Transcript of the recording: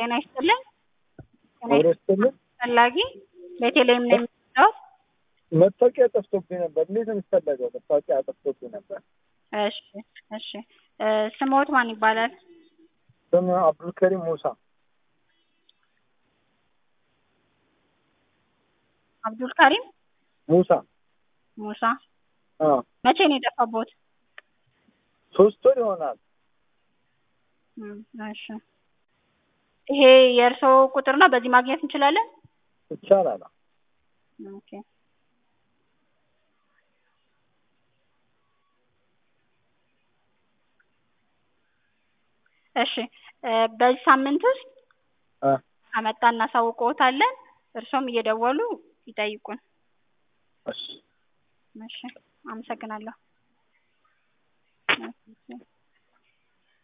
ጤና ይስጥልኝ። ጤና አብሮ ይስጥልኝ። ፈላጊ ቤተልሔም ነው የምትለው? መታወቂያ ጠፍቶብኝ ነበር። እንዴት ነው የሚፈለገው? መታወቂያ ጠፍቶብኝ ነበር። እሺ እሺ እ ስምዎት ማን ይባላል? ስም አብዱልከሪም ሙሳ። አብዱል ካሪም ሙሳ። ሙሳ። አዎ መቼ ነው የጠፋቦት? ሶስት ወር ይሆናል። እም፣ እሺ ይሄ የእርስዎ ቁጥር ነው? በዚህ ማግኘት እንችላለን? ይቻላል። ኦኬ እሺ እ በዚህ ሳምንት ውስጥ እ ከመጣ እናሳውቅዎታለን። እርስዎም እየደወሉ ይጠይቁን። እሺ እሺ አመሰግናለሁ።